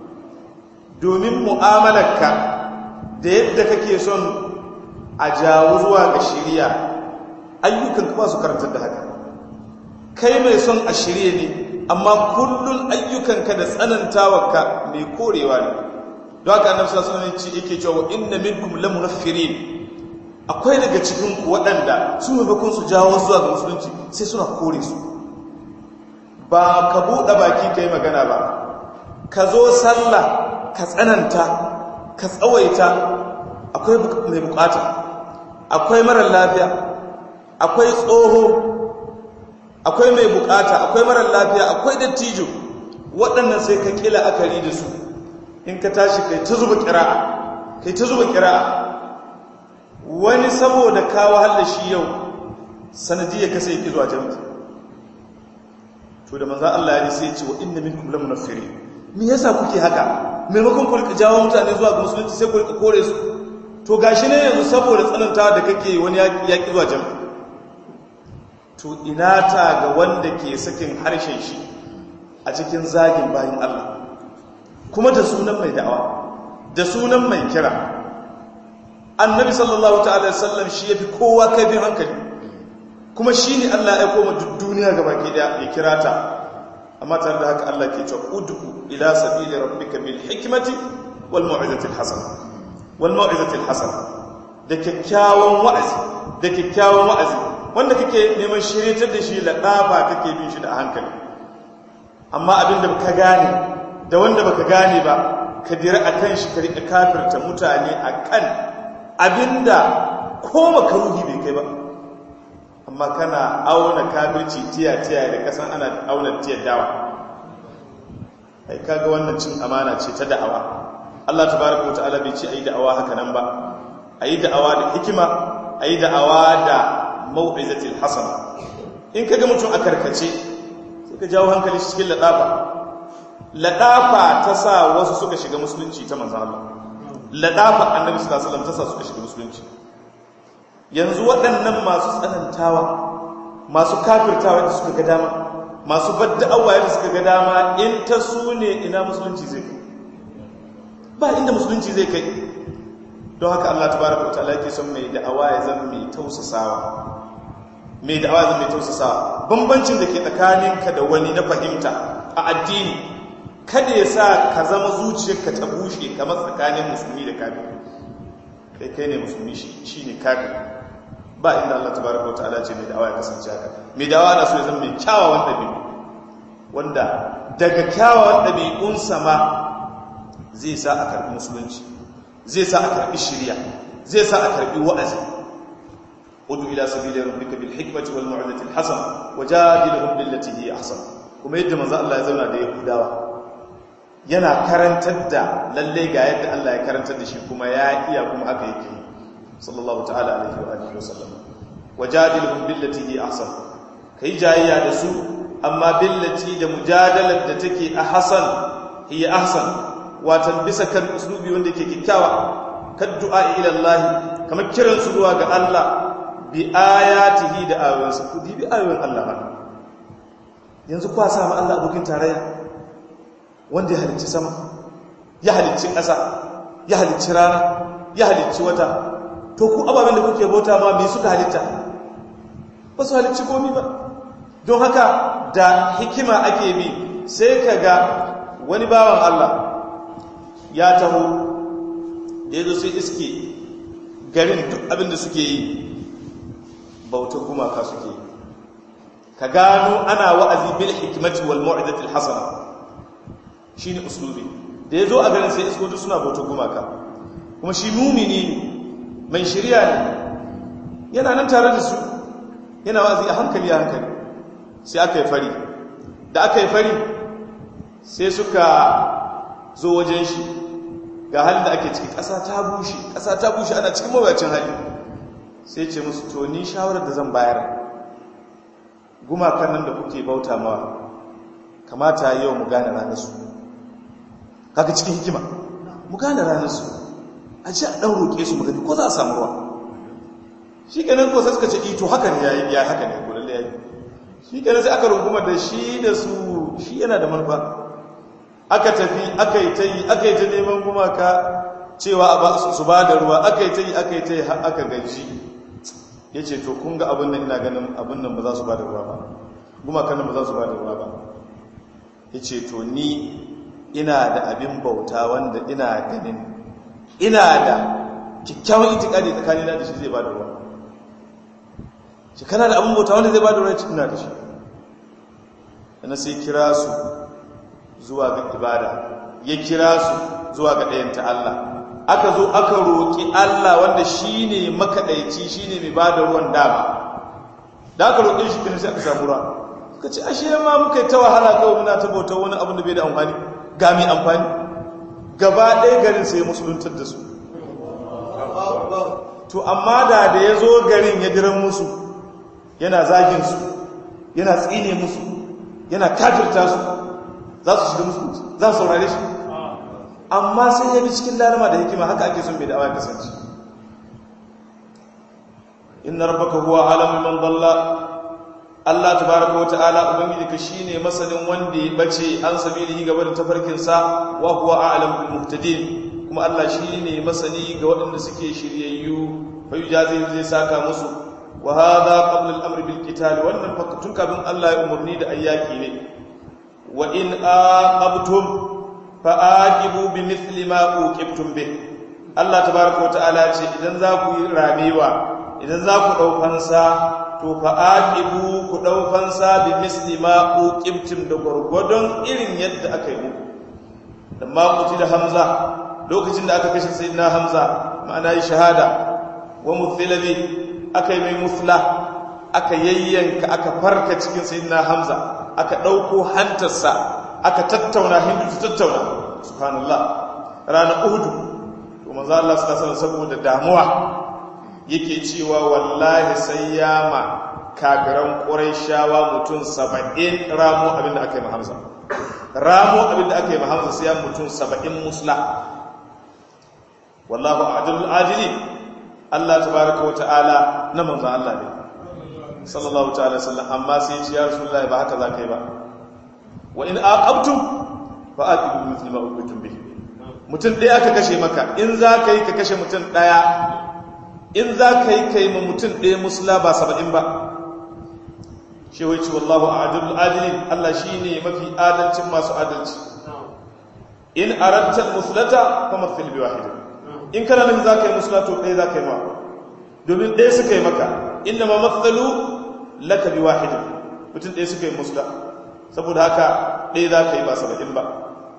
domin mu'amalarka da yadda kake son a jawo zuwa ga shiriya ayyukanka ba su karantar da haka kai mai son a shirye ne amma kullun ayyukanka da tsanantawarka mai korewa ne don haka annabi sallallahu alaihi wasallam yake cewa inna minkum lamunaffirin akwai daga cikin ku waɗanda su maimakon su jawo zuwa ga musulunci sai suna kore su ba ka buɗe baki kai magana ba ka zo sallah ka tsananta ka tsawaita akwai mai bukata akwai marar lafiya akwai tsoho akwai mai bukata akwai marar lafiya akwai dattijo waɗannan sai ka kila akari da su in ka tashi kai ta zuba kira'a kai ta zuba kira'a wani saboda kawo halla shi yau sanadiyar ka sai zuwa jami'i to da manzo Allah ya ji sai ya ce wa inna minkum lamunaffirin me yasa kuke haka maimakon ku rika jawo mutane zuwa ga musulunci sai ku rika kore su to gashi ne yanzu saboda tsananta da kake wani yaƙi zuwa jami'a to ina ta ga wanda ke sakin harshen shi a cikin zagin bayan Allah kuma da sunan mai da'awa da sunan mai kira annabi sallallahu ta'ala sallam shi yafi kowa kaifin hankali kuma shi ne Allah ya koma duk duniya ga baki da ya kira ta amma tare da haka Allah ke cewa ud'u ila sabili rabbika bil hikmati wal mau'izati al hasana wal mau'izati al hasana da kyakkyawan wa'azi da kyakkyawan wa'azi wanda kake neman shiryatar da shi laɗafa kake bin shi da hankali amma abinda ka gane da wanda baka gane ba ka dira a kan shi ka riƙa kafirta mutane a kan abinda ko makaruhi bai kai ba amma kana auna kafirci tiya-tiya da kasan ana auna tiyar dawa ai kaga wannan cin amana ce ta da'awa Allah tabaraka wa ta'ala bai ce ayi da'awa haka nan ba ayi da'awa da hikima ayi da'awa da mau'izatil hasana in kaga mutum a karkace sai ka jawo hankali shi cikin ladafa ladafa ta sa wasu suka shiga musulunci ta manzon Allah ladafa annabi sallallahu alaihi wasallam ta sa suka shiga musulunci yanzu waɗannan masu tsanantawa masu kafirtawa da suka ga dama masu badda'awa da suka ga dama in ta su ne ina musulunci zai kai ba inda musulunci zai kai don haka Allah tabaraka wa ta'ala yake son mai da'awa ya zama mai tausasawa mai da'awa ya zama mai tausasawa bambancin da ke tsakaninka da wani na fahimta a addini kada ya sa ka zama zuciyarka ta bushe kamar tsakanin musulmi da kafiri kai kai ne musulmi shi ne kafiri ba inda Allah tabaraka wa ta'ala ce mai da'awa ya kasance haka mai da'awa na so ya zama mai kyawawan ɗabi'u wanda daga kyawawan ɗabi'unsa ma zai sa a karɓi musulunci zai sa a karɓi shirya zai sa a karɓi wa'azi udu ila sabili rabbika bil hikmati wal mau'izati al hasana wajadilhum billati hi ahsan kuma yadda manzo Allah ya zauna da yahudawa yana karantar da lalle ga yadda Allah ya karantar da shi kuma ya iya kuma haka yake sallallahu ta'ala alaihi wa alihi wasallam wajadilhum billati hi ahsan kai jayya da su amma billati da mujadalar da take a hasan hiya ahsan watan bisa kan uslubi wanda yake kikkiawa kad du'a ila Allah kamar kiran su zuwa ga Allah bi ayatihi da ayoyinsa ku bi ayoyin Allah ba yanzu kwa sa ma Allah abokin tarayya wanda ya halicci sama ya halicci ƙasa ya halicci rana ya halicci wata to ku ababen da kuke bauta ma me suka halitta ba su halicci komi ba don haka da hikima ake bi sai ka ga wani bawan Allah ya taho da ya zo sai iske garin duk abinda suke yi bautar gumaka suke yi ka gano ana wa'azi bil hikmati wal mu'izatil hasana shine uslubi da ya zo a garin sai isko duk suna bautar gumaka kuma shi mumini ne mai shirya ne yana nan tare da su yana wa'azi a hankali a hankali sai aka yi fari da aka yi fari sai suka zo wajen shi ga halin da ake ciki ƙasa ta bushe ƙasa ta bushe ana cikin mawuyacin hali sai ce musu to ni shawarar da zan bayar gumakan nan da kuke bauta mawa kamata yau mu gane ranar su kaga cikin hikima mu gane ranar su a ce a ɗan roƙe su magani ko za a samu ruwa shi kenan ko sai suka ce ito haka ne yayi ya haka ne ko lalle yayi shi kenan sai aka runguma da shi da su shi yana da manufa aka tafi aka yi ta yi aka yi ta neman gumaka cewa su ba da ruwa aka yi ta yi aka yi ta yi aka gaji ya ce to kun ga abin nan ina ganin abin nan ba za su ba da ruwa ba gumakan nan ba za su ba da ruwa ba ya ce to ni ina da abin bauta wanda ina ganin ina da kyakkyawan itikadi tsakanina da shi zai ba da ruwa shi kana da abin bauta wanda zai ba da ruwa ina da shi yana sai kira su zuwa ga ibada ya kira su zuwa ga ɗayanta Allah aka zo aka roƙi Allah wanda shi ne makaɗaici shi ne mai ba da ruwan dama da aka roƙi shi kinin sai aka samu ruwa suka ce ashe ma muka yi ta wahala kawai muna ta bautar wani abin da bai da amfani ga mai amfani gaba ɗaya garin sai musuluntar da su to amma da da ya zo garin ya diran musu yana zagin su yana tsine musu yana kafirta su za su shiga musu za su saurare shi amma sai ya bi cikin lalama da hikima haka ake son mai da'awa ya kasance inna rabbaka huwa alamu man dalla Allah tabaraka wa ta'ala ubangiji ka shine masanin wanda ya bace an sabilihi gaba da tafarkin sa wa huwa a'lamu bil muhtadin kuma Allah shine masani ga waɗanda suke shiryayyu fa yujazi zai saka musu wa hadha qabla al-amr bil qital wannan fakatun kafin Allah ya umurni da ayyaki ne wa in aqabtum fa aqibu bi mithli ma uqibtum bih Allah tabaraka wa ta'ala ce idan za ku yi ramewa idan za ku ɗaukansa to fa aqibu ku ɗaukansa bi misli ma uqibtum da gwargwadon irin yadda aka yi muku da ma da hamza lokacin da aka kashe sayyidina hamza ma'ana yi shahada wa muthilabi aka yi mai musla aka yayyanka aka farka cikin sayyidina hamza aka ɗauko hantarsa aka tattauna hindu ta tattauna subhanallah ranar uhudu to manzo Allah sallallahu alaihi saboda damuwa yake cewa wallahi sai ya ma kafiran ƙuraishawa mutum saba'in ramo abinda aka yi mahamza ramo abinda aka yi mahamza sai ya mutum saba'in musla wallahu adilul adili Allah tabaraka wa ta'ala na manzo Allah ne sallallahu ta'ala sallam amma sai ya ce ya rasulullahi ba haka za ka yi ba wa in aqabtum fa aqibu mithli ma uqitum bihi mutum ɗaya aka kashe maka in za ka yi ka kashe mutum ɗaya in za ka yi kai ma mutum ɗaya musula ba saba'in ba shi wai ci wallahu adilul adilin Allah shi ne mafi adalcin masu adalci in arantar musulata fa mafil bi wahidin in kana nan za ka yi musula to ɗaya za ka yi ma domin ɗaya suka yi maka inda ma matsalu laka bi wahidin mutum ɗaya suka yi musula saboda haka ɗaya za ka yi ba saba'in ba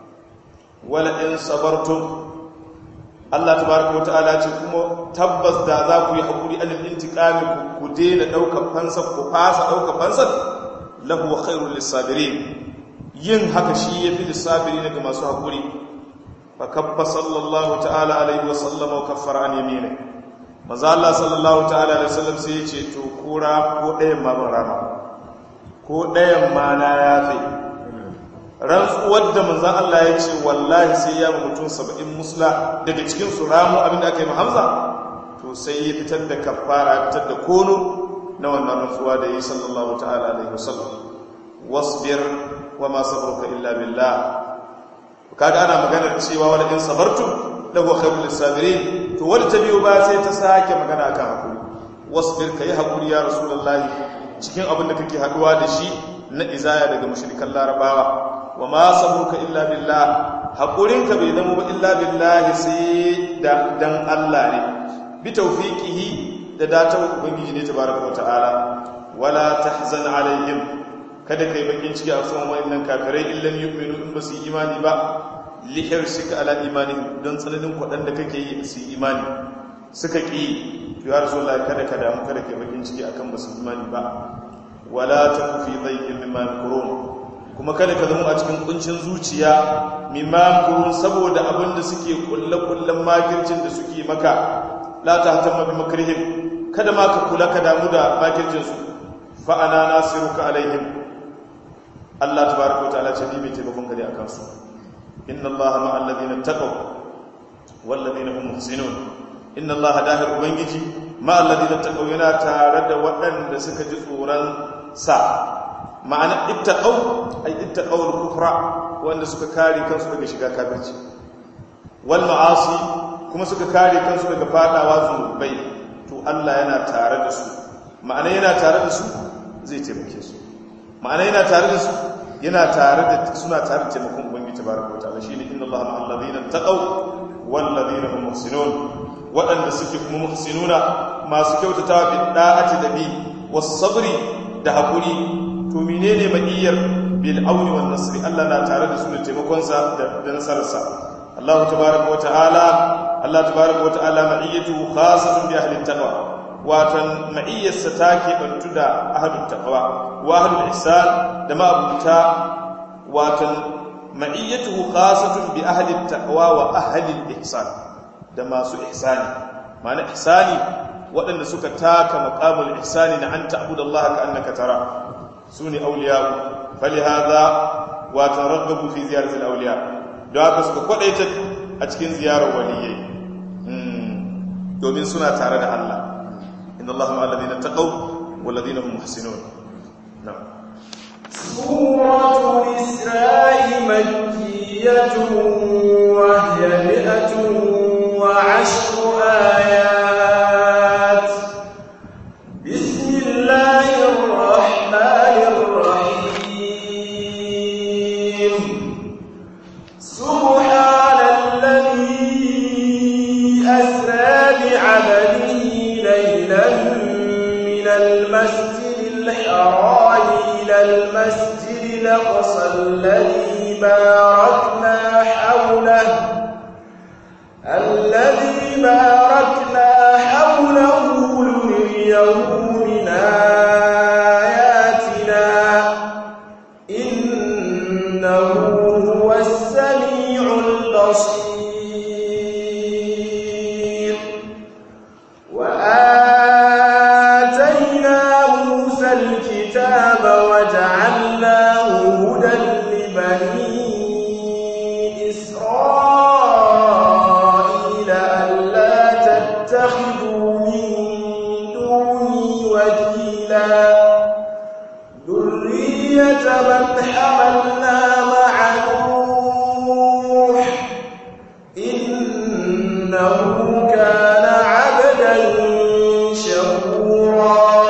wala in sabartum Allah tabaraka wata'ala ce kuma tabbas da za ku yi hakuri anil intiqami ku daina daukar fansar ku fasa daukar fansar lahu khairul lisabirin yin haka shi yafi lisabirin ga masu hakuri fa kabba sallallahu ta'ala alaihi wa sallama wa kaffara an yamini maza Allah sallallahu ta'ala alaihi wasallam sai ya ce to kura ko ɗayan ma ban rama ko ɗayan ma na yafe rantsuwar da manzan Allah ya ce wallahi sai ya mutum saba'in musula daga cikin su ramu abinda aka yi hamza to sai ya fitar da kafara ya fitar da kono na wannan rantsuwa da yi sallallahu ta'ala alaihi wasallam wasbir wa ma sabruka illa billah kaga ana maganar cewa wala in sabartum lahu khairul lisabirin to wanda ta biyo ba sai ta sake magana akan hakuri wasbir kai hakuri ya rasulullahi cikin abin da kake haduwa da shi na izaya daga mushrikan larabawa wa ma sabruka illa billah hakurinka bai zama ba illa billahi sai da dan Allah ne bi tawfiqihi da datan ubangiji ne tabaraka wa ta'ala wala tahzan alaihim kada kai bakin ciki a son wayannan kafirai illam yu'minu in basu imani ba li hirsika ala imanihim don tsananin kwadan da kake yi su imani suka ki to ya rasulullahi kada ka damu kada kai bakin ciki akan basu imani ba wala taku fi dhayyin mimma yakurun kuma kada ka zama a cikin kuncin zuciya mimma kurun saboda abin da suke kulle-kullen makircin da suke maka la ta hatamma bi makrihim kada ma ka kula ka damu da makircin su fa ana nasiruka alaihim Allah tabaraka wataala ce ni mai taimakon gari akan su inna Allah ma alladhina taqaw wal ladina hum muhsinun inna Allah dahir ubangiji ma alladhina taqaw yana tare da waɗanda suka ji tsoron sa ma'ana ittaqaw ay ittaqaw al-kufra wanda suka kare kansu daga shiga kafirci wal ma'asi kuma suka kare kansu daga fadawa zunubai to Allah yana tare da su ma'ana yana tare da su zai taimake su ma'ana yana tare da su yana tare da suna tare da taimakon ubangiji tabaraka wataala shine inna Allaha ma'al ladina taqaw wal ladina hum muhsinun waɗanda suke kuma muhsinuna masu kyautatawa bi da'ati da bi was sabri da hakuri to menene ma'iyyar bil auni wan nasri Allah na tare da su da taimakon sa da nasararsa Allah tabaaraka wa ta'ala Allah tabaaraka wa ta'ala ma'iyyatu khassatun bi ahli taqwa watan ma'iyyarsa take bantu da ahli taqwa wa ahli ihsan da ma abuta watan ma'iyyatu khassatun bi ahli taqwa wa ahli ihsan da masu ihsani ma'ana ihsani waɗanda suka taka maqamul ihsani na anta abudallaha ka annaka tara su ne auliyawu fali haza watan ragabu fi ziyaratul awliya don haka suka kwadaita a cikin ziyarar waliyai domin suna tare da Allah inna Allah ma'al ladina taqaw wal ladina hum muhsinun na'am سورة الإسراء مكية وهي مئة وعشر آيات بسم الله الرحمن الرحيم سبحان الذي أسرى بعبده ليلا من المسجد الحرام إلى المسجد الأقصى الذي باركنا حوله الذي باركنا حوله لنريه من آياتنا إنه هو السميع البصير وآتينا موسى الكتاب وجعلناه هدى لبني إسرائيل ألا تتخذوا من دوني وكيلا ذرية من حملنا مع نوح إنه كان عبدا شكورا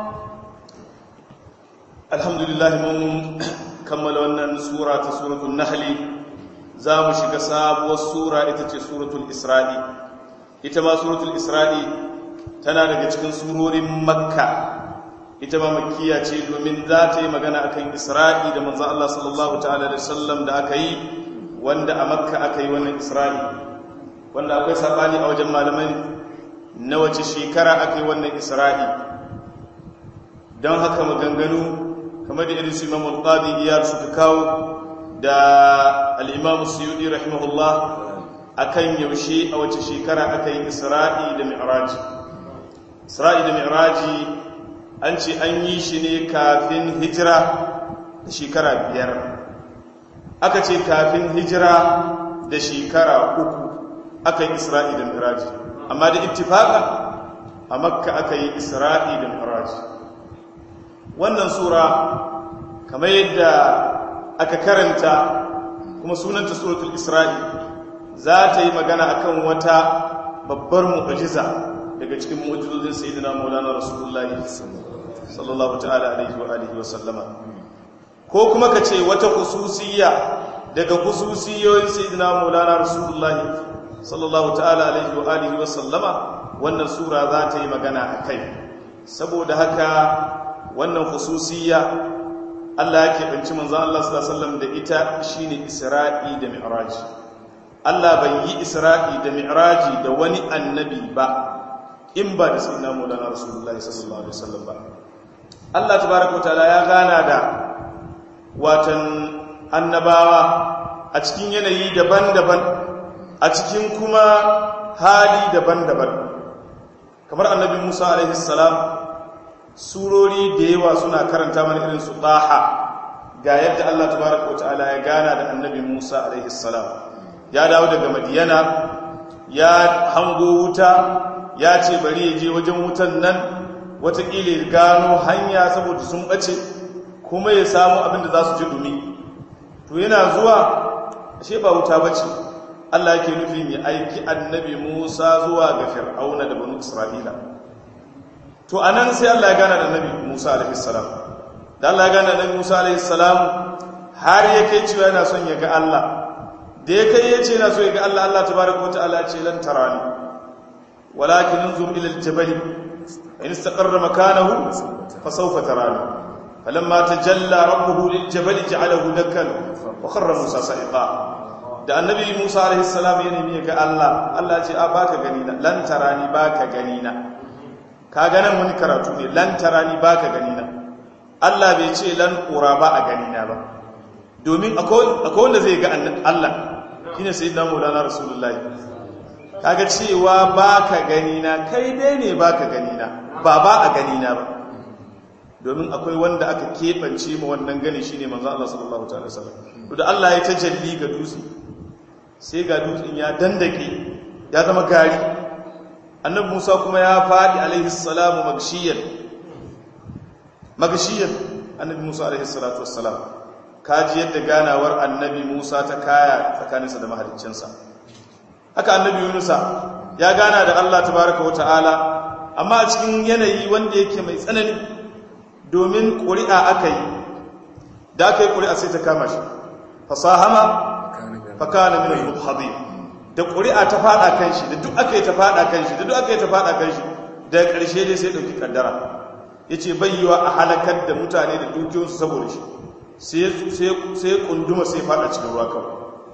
alhamdulillah mun kammala wannan sura ta suratul nahli za mu shiga sabuwar sura ita ce suratul isra'i ita ma suratul isra'i tana daga cikin surorin makka ita ma makkiya ce domin za ta yi magana akan isra'i da manzo Allah sallallahu ta'ala alaihi wasallam da aka yi wanda a makka aka yi wannan isra'i wanda akwai sabani a wajen malamai na wace shekara aka yi wannan isra'i don haka maganganu kamar da irin su imam al-qadi iyar suka kawo da al-imam suyudi rahimahullah akan yaushe a wace shekara aka yi isra'i da mi'raji isra'i da mi'raji an ce an yi shi ne kafin hijira da shekara biyar aka ce kafin hijira da shekara uku aka yi isra'i da mi'raji amma da ittifaka a makka aka yi isra'i da mi'raji wannan sura kamar yadda aka karanta kuma sunanta suratul isra'i za ta yi magana akan wata babbar mu'jiza daga cikin mu'jizozin sayyidina maulana rasulullahi sallallahu ta'ala alaihi wa alihi wa sallama ko kuma ka ce wata khususiyya daga khususiyoyin sayyidina maulana rasulullahi sallallahu ta'ala alaihi wa alihi wa sallama wannan sura za ta yi magana akai saboda haka wannan khususiyya Allah ya keɓanci manzan Allah sallallahu da ita shine Isra'i da Mi'raj Allah bai yi Isra'i da Mi'raji da wani annabi ba in ba da sayyidina Maulana Rasulullahi sallallahu alaihi wasallam ba Allah tabaaraka ta'ala ya gana da watan annabawa a cikin yanayi daban-daban a cikin kuma hali daban-daban kamar annabi Musa alaihi salam surori da yawa suna karanta mana irin su ɗaha ga yadda Allah tabaraka wata'ala ya gana da annabi Musa alaihi salam ya dawo daga Madiyana ya hango wuta ya ce bari ya je wajen wutan nan watakila ya gano hanya saboda sun ɓace kuma ya samu abin da za su ji dumi to yana zuwa ashe ba wuta bace Allah yake nufin ya aiki annabi Musa zuwa ga Fir'auna da banu Isra'ila to anan sai Allah ya gana da Annabi Musa alaihi salam da Allah ya gana da Annabi Musa alaihi salam har ya kai cewa yana son ya ga Allah da ya kai yace yana so ya ga Allah Allah tabaaraka wa ta'ala ce lan tarani walakin anzur ila al-jabal in istaqarra makanahu fa sawfa tarani falamma tajalla rabbuhu lil-jabal ja'alahu dakkan wa kharra Musa sa'iqa da Annabi Musa alaihi salam ya nemi ga Allah Allah ya ce a baka gani na lan tarani baka gani na ka ganin wani karatu ne lan tarani baka gani na Allah bai ce lan ƙura ba a gani na ba domin akwai wanda zai ga Allah shine sayyidina Maulana Rasulullah kaga cewa baka gani na kai dai ne baka gani na ba ba a gani na ba domin akwai wanda aka keɓance ma wannan gani shine manzo Allah sallallahu ta'ala wasallam to da Allah ya tajalli ga dutse sai ga dutsen ya dandake ya zama gari annabi Musa kuma ya fadi alaihi salamu magshiyan magshiyan annabi Musa alaihi salatu wassalam kaji yadda ganawar annabi Musa ta kaya tsakaninsa da mahaliccinsa haka annabi Yunusa ya gana da Allah tabaraka wa ta'ala amma a cikin yanayi wanda yake mai tsanani domin ƙuri'a aka yi da aka yi ƙuri'a sai ta kama shi fasahama fakana min al-mubhadin da ƙuri'a ta fada kan shi da duk aka yi ta fada kan shi da duk aka yi ta fada kan shi da ƙarshe dai sai dauki kaddara yace bayyawa a halakar da mutane da dukiyoyinsu saboda shi sai sai kunduma sai fada cikin ruwa kawai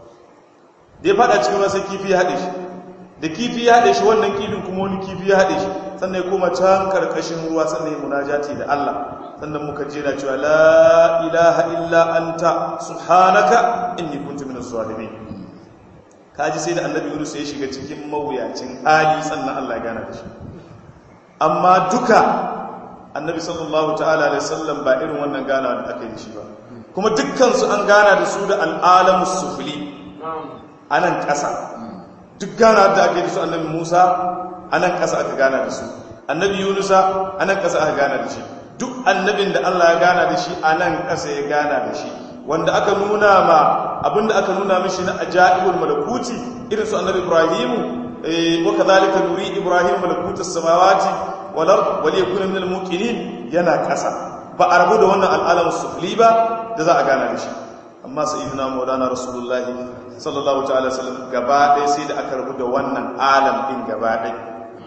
da ya fada cikin ruwa sai kifi ya haɗe shi da kifi ya haɗe shi wannan kifin kuma wani kifi ya haɗe shi sannan ya koma can karkashin ruwa sannan ya munajati da Allah sannan muka jera cewa la ilaha illa anta subhanaka inni kuntu minaz zalimin kaji sai da annabi Yunus ya shiga cikin mawuyacin hali sannan Allah ya gana da shi amma duka annabi sallallahu ta'ala alaihi wasallam ba irin wannan gana da aka yi shi ba kuma dukkan su an gana da su da al'alamus sufli anan ƙasa duk gana da aka yi da su annabi Musa anan ƙasa aka gana da su annabi Yunusa anan ƙasa aka gana da shi duk annabin da Allah ya gana da shi anan ƙasa ya gana da shi wanda aka nuna ma abinda aka nuna mishi na ajaibul malakuti irin su annabi Ibrahim wa kadhalika nuri Ibrahim malakutus samawati wal ard wa liyakuna minal muqinin yana ƙasa ba a rabu da wannan al'alam sufli ba da za a gana da shi amma sayyidina maulana rasulullahi sallallahu ta'ala sallam gaba ɗaya sai da aka rabu da wannan alam ɗin gaba ɗaya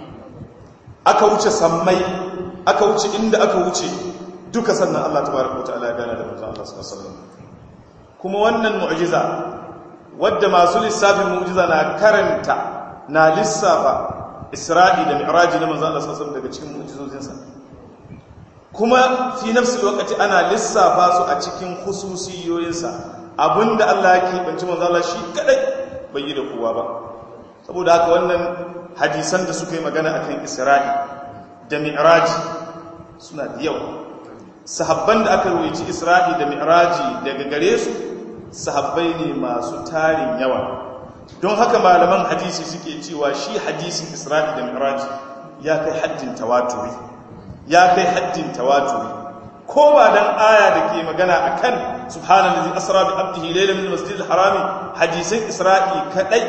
aka wuce sammai aka wuce inda aka wuce duka sannan Allah tabaraka ta'ala ya gana da manzon Allah sallallahu alaihi wasallam kuma wannan mu'jiza wadda masu lissafin mu'jiza na karanta na lissafa Isra'i da Mi'raji na manzon Allah sallallahu alaihi wasallam daga cikin mu'jizozinsa kuma fi nafsi lokaci ana lissafa su a cikin hususiyoyinsa abinda Allah ya keɓanci manzala shi kadai bai yi da kowa ba saboda haka wannan hadisan da suka yi magana akan isra'i da mi'raji suna da yawa sahabban da aka ruwaici isra'i da mi'raji daga gare su sahabbai ne masu tarin yawa don haka malaman hadisi suke cewa shi hadisin isra'i da mi'raji ya kai haddin tawaturi ya kai haddin tawaturi ko ba dan aya da ke magana akan subhanallazi asra bi abdihi laylan min masjidil harami hadisan isra'i kadai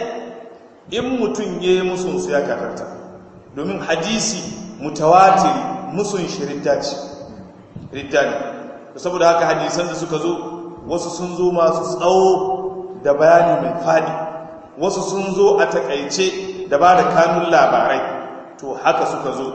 in mutun yayi musun su ya kafarta domin hadisi mutawatiri musun shiridda ce ridda ne saboda haka hadisan da suka zo wasu sun zo masu tsawo da bayani mai fadi wasu sun zo a takaice da ba da kanun labarai to haka suka zo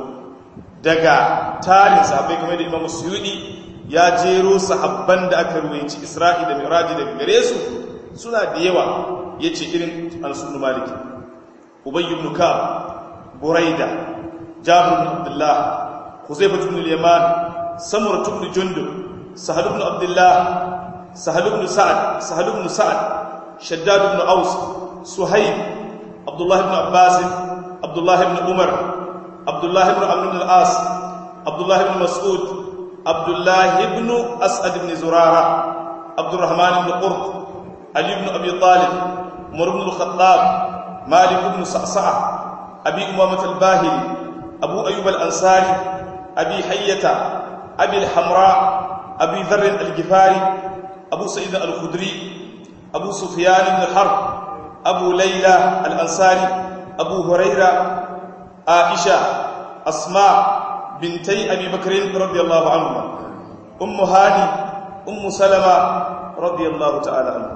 daga tarin sahabbai kamar da Imam Suyudi ya jero sahabban da aka ruwaici Isra'i da Miraji daga gare su suna da yawa yace irin Al-Sunnu Maliki Ubay ibn Ka'ab Buraida Jabir ibn Abdullah Huzaifah ibn al-Yaman Samurah ibn Jundub Sahal ibn Abdullah Sahal ibn Sa'ad Sahal ibn Sa'ad Shaddad ibn Aus Suhayb Abdullah ibn Abbas Abdullah ibn Umar Abdullah ibn Amr ibn al-As Abdullah ibn Mas'ud Abdullah ibn As'ad ibn Zurara Abdurrahman ibn Qurt Ali ibn Abi Talib Umar ibn al-Khattab Malik ibn Sa'sa'a Abi Umamah al-Bahili Abu Ayyub al-Ansari Abi Hayyata Abi al-Hamra Abi Dharr al-Ghifari Abu Sa'id al-Khudri Abu Sufyan ibn al-Harb Abu Layla al-Ansari Abu Hurairah عائشة أسماء بنتي أبي بكر رضي الله عنهما أم هاني أم سلمة رضي الله تعالى عنها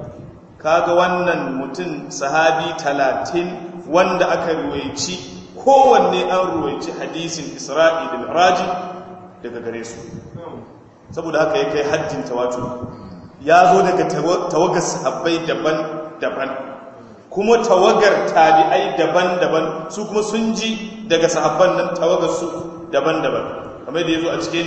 kaga wannan mutum sahabi talatin wanda aka ruwaici kowanne an ruwaici hadisin isra'i da miraji daga gare su saboda haka ya kai hajjin tawatu ya zo daga tawagar sahabbai daban-daban kuma tawagar tabi'ai daban-daban su kuma sun ji daga sahabban nan tawagar su daban-daban kamar da yazo a cikin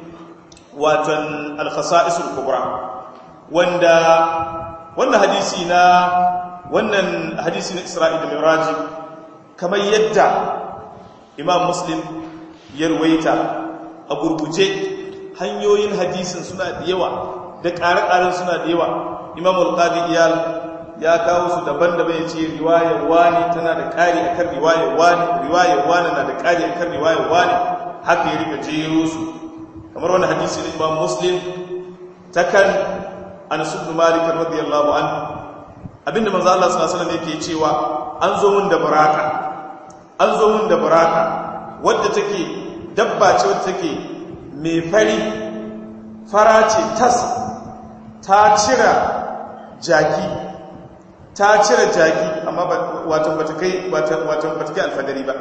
watan al-khasa'isul kubra wanda wannan hadisi na wannan hadisi na Isra'i da Mi'raj kamar yadda Imam Muslim ya ruwaita a gurguje hanyoyin hadisin suna da yawa da ƙare-ƙaren suna da yawa imam al-qadi iyal ya kawo su daban-daban ya ce riwayar wani tana da ƙari akan riwayar wani riwayar wani na da ƙari akan riwayar wani haka ya rika jero su kamar wani hadisi na imam muslim ta kan anas ibn malik radiyallahu anhu abinda manzo Allah sallallahu alaihi wasallam yake cewa an zo mun da baraka an zo mun da baraka wadda take dabba ce wadda take mai fari fara ce tas ta cira jaki ta cire jaki amma watan bata kai watan bata kai alfadari ba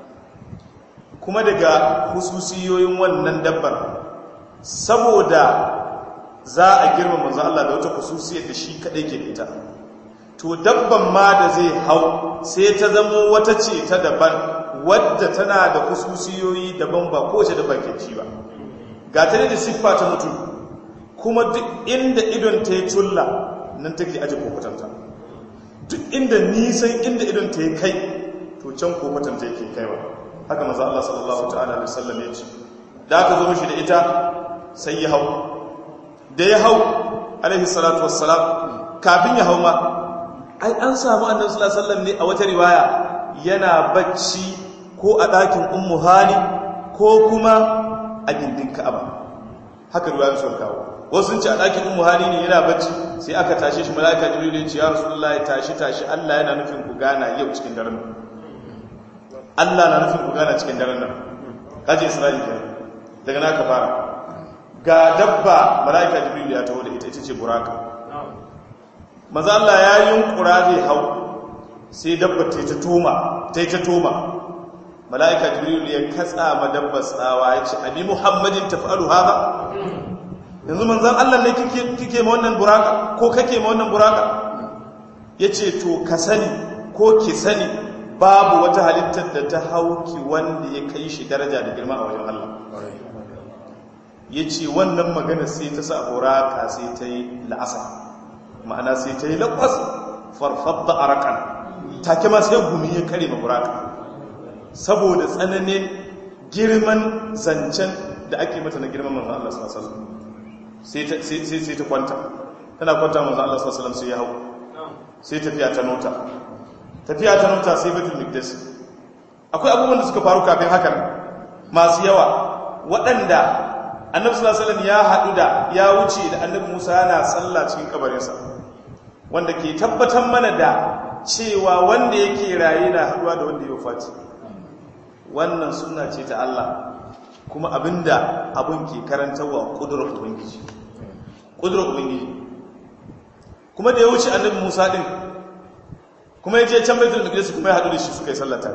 kuma daga hususiyoyin wannan dabbar saboda za a girma manzo Allah da wata hususiyar da shi kadai ke ita to dabban ma da zai hau sai ta zama wata ce ta daban wadda tana da hususiyoyi daban ba kowace dabba ke ci ba ga ta da siffa ta mutum kuma duk inda idon ta yi culla nan take aje kokotanta duk inda nisan inda idon ta yi kai to can kokotanta yake kaiwa haka maza Allah sallallahu ta'ala alaihi wasallam ya ce da aka zo mishi da ita sai ya hau da ya hau alaihi salatu wassalam kafin ya hau ma ai an samu annabi sallallahu alaihi wasallam ne a wata riwaya yana bacci ko a ɗakin ummu hani ko kuma a gindin ka'aba haka riwayar sun kawo wasu sun ce a ɗakin ummu hani ne yana bacci sai aka tashe shi mala'ika jibril ya ce ya rasulullahi tashi tashi Allah yana nufin ku gana yau cikin daren nan Allah na nufin ku gana cikin daren nan kaje Isra'ila kenan daga naka fara ga dabba mala'ika jibril ya taho da ita ita ce buraka maza Allah ya yunkura zai hau sai dabba ta ta toma ta ta toma mala'ika jibril ya katsa ma dabba tsawa ya ce abi muhammadin taf'alu haka yanzu manzan Allah ne kike ma wannan buraka ko kake ma wannan buraka yace to ka sani ko ki sani babu wata halittar da ta hauki wanda ya kai shi daraja da girma a wajen Allah yace wannan magana sai ta sa buraka sai ta yi la'asa ma'ana sai ta yi laƙwas farfadda arakan take ma sai gumi ya kare ma buraka saboda tsananin girman zancen da ake mata na girman manzan Allah sallallahu alaihi sai ta kwanta tana kwanta manzan Allah sallallahu alaihi sai ya hau sai tafiya ta nota tafiya ta nota sai batul miqdas akwai abubuwan da suka faru kafin hakan masu yawa waɗanda annabi sallallahu alaihi wasallam ya haɗu da ya wuce da annabi Musa yana sallah cikin kabarinsa wanda ke tabbatar mana da cewa wanda yake raye na haɗuwa da wanda ya wafati wannan suna ce ta Allah kuma abinda abin ke karantarwa ƙudurar ubangiji ƙudurar ubangiji kuma da ya wuce annabi musa ɗin kuma ya je can baitul maqdis kuma ya haɗu da shi suka yi sallata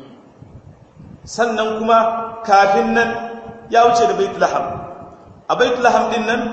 sannan kuma kafin nan ya wuce da baitul laham a baitul laham ɗin nan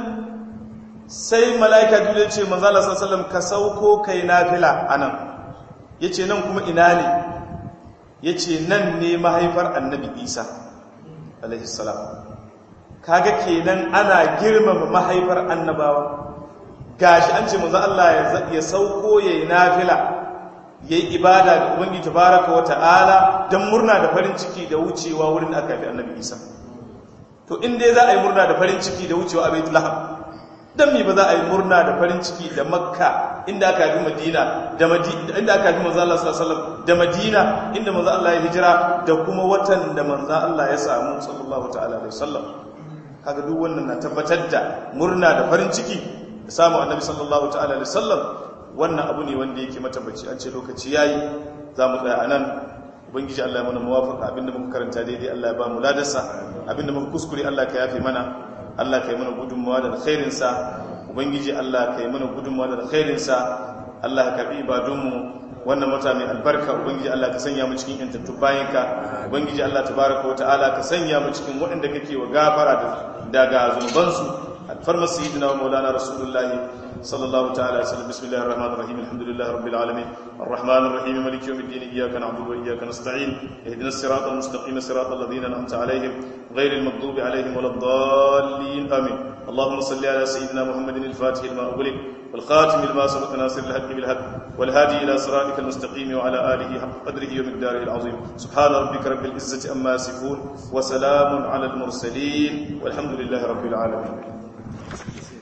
sai mala'ika dole ce manzo Allah sallallahu alaihi wasallam ka sauko kai nafila anan yace nan kuma ina ne ya ce nan ne mahaifar annabi isa alaihissalam kaga kenan ana girmama mahaifar annabawa gashi an ce manzo Allah ya sauko yayi nafila yayi ibada ga ubangiji tabaraka wa ta'ala dan murna da farin ciki da wucewa wurin da aka fi annabi isa to in dai za a yi murna da farin ciki da wucewa a baitul lahab dan me ba za a yi murna da farin ciki da makka inda aka fi madina da madina inda aka fi manzo Allah sallallahu alaihi wasallam da madina inda manzo Allah ya hijira da kuma watan da manzo Allah ya samu sallallahu ta'ala alaihi wasallam kaga duk wannan na tabbatar da murna da farin ciki da samu annabi sallallahu ta'ala alaihi wasallam wannan abu ne wanda yake matabbaci an ce lokaci yayi za mu tsaya anan ubangiji Allah ya mana muwafaqa abinda muka karanta daidai Allah ya ba mu ladarsa abinda muka kuskure Allah ka yafe mana Allah ka yi mana gudunmawa da alkhairinsa ubangiji Allah ka yi mana gudunmawa da alkhairinsa Allah ka karbi ibadunmu wannan wata mai albarka ubangiji Allah ka sanya mu cikin yantattu bayanka ubangiji Allah tabaraka wa ta'ala ka sanya mu cikin waɗanda kake wa gafara daga zunubansu alfarma sayyidina wa maulana rasulullah sallallahu ta'ala alaihi wasallam bismillahir rahmanir rahim alhamdulillahi rabbil alamin arrahmanir rahim maliki yawmiddin iyyaka na'budu wa iyyaka nasta'in ihdinas siratal mustaqim siratal ladzina an'amta alaihim ghayril maghdubi alaihim waladdallin amin اللهم صل على سيدنا محمد الفاتح لما أغلق والخاتم لما سبق ناصر الحق بالحق والهادي إلى صراطك المستقيم وعلى آله حق قدره ومقداره العظيم سبحان ربك رب العزة أما يصفون وسلام على المرسلين والحمد لله رب العالمين